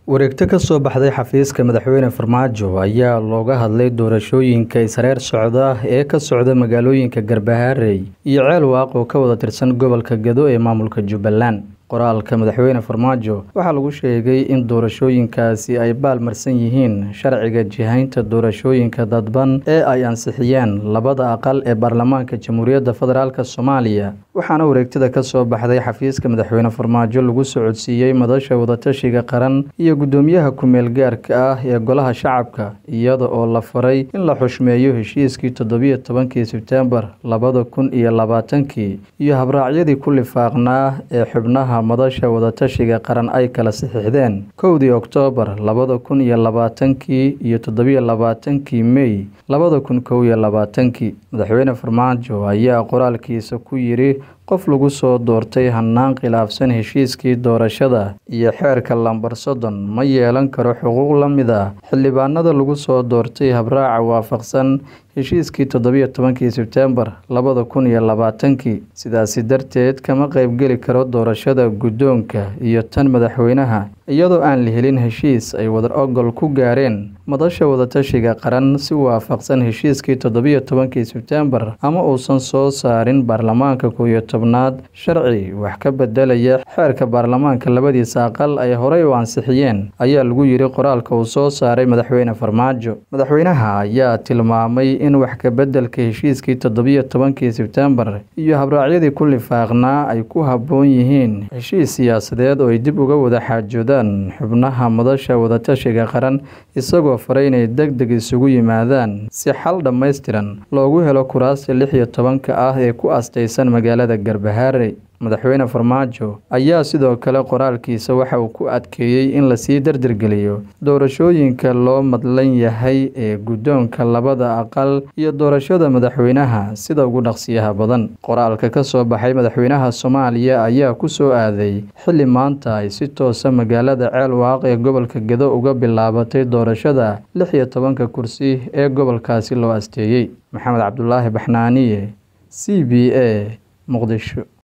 wareegto ka soo baxday xafiiska madaxweyne farmaajo ayaa looga hadlay doorashooyinka isreer socda ee ka socda magaalooyinka garbaharey iyo ceel waaq oo ka wada tirsan gobolka gado ee maamulka jubbaland qoraalka madaxweyne farmaajo waxaa lagu sheegay in doorashooyinkaasi ay baalmarsan yihiin sharciga jihaynta doorashooyinka dadban ee ay ansixiyeen labada aqal ee baarlamaanka jamhuuriyadda federaalk soomaaliya waxaana wareegtada ka soo baxday xafiiska madaxweyne farmaajo lagu socodsiiyey madasha wadatashiga qaran iyo guddoomiyaha ku-meel gaarka ah ee golaha shacabka iyada oo la faray in la xushmeeyo heshiiskii toddobiyo tobankii sebtembar labada kun iyo labaatankii iyo habraacyadii ku lifaaqnaa ee xubnaha madasha wadatashiga qaran ay kala saxiixdeen kowdii oktoobar labada kun iyo labaatankii iyo toddobiyo labaatankii mey labada kun kow iyo labaatankii madaxweyne farmaajo ayaa qoraalkiisa ku yidhi qof lagu soo doortay hannaan khilaafsan heshiiskii doorashada iyo xeerka lambar soddon ma yeelan karo xuquuq la mid ah xildhibaanada lagu soo doortay habraaca waafaqsan heshiiskii toddobiyo tobankii sebtembar labada kun iyo labaatankii sidaasi darteed kama qaybgeli karo doorashada guddoonka iyo tan madaxweynaha iyadoo aan la helin heshiis ay wadar ogol ku gaareen madasha wadatashiga qaran si waafaqsan heshiiskii toddobiyo tobankii sebtembar ama uusan soo saarin baarlamaanka kow iyo tobnaad sharci wax ka bedelaya xeerka baarlamaanka labadiisa aqal ay horey u ansixiyeen ayaa lagu yidhi qoraalka uu soo saaray madaxweyne farmaajo madaxweynaha ayaa tilmaamay in wax kabeddelka heshiiskii toddobiyo tobankii sebtembar iyo habraacyadii ku lifaaqnaa ay ku habboon yihiin heshiis siyaasadeed oo ay dib uga wada xaajoodaan xubnaha madasha wadatashiga qaran isagoo faray inay deg deg isugu yimaadaan si xal dhammaystiran loogu helo kuraasta lix iyo tobanka ah ee ku astaysan magaalada garbaharey madaxweyne farmaajo ayaa sidoo kale qoraalkiisa waxa uu ku adkeeyey in lasii dardargeliyo doorashooyinka loo madlan yahay ee guddoonka labada aqal iyo doorashada madaxweynaha sida ugu dhaqsiyaha badan qoraalka ka soo baxay madaxweynaha soomaaliya ayaa ku soo aaday xilli maanta ay si toosa magaalada ceel waaq ee gobolka gado uga bilaabatay doorashada lix iyo tobanka kursi ee gobolkaasi loo asteeyey maxamed cabdulaahi baxnaaniye c b a muqdisho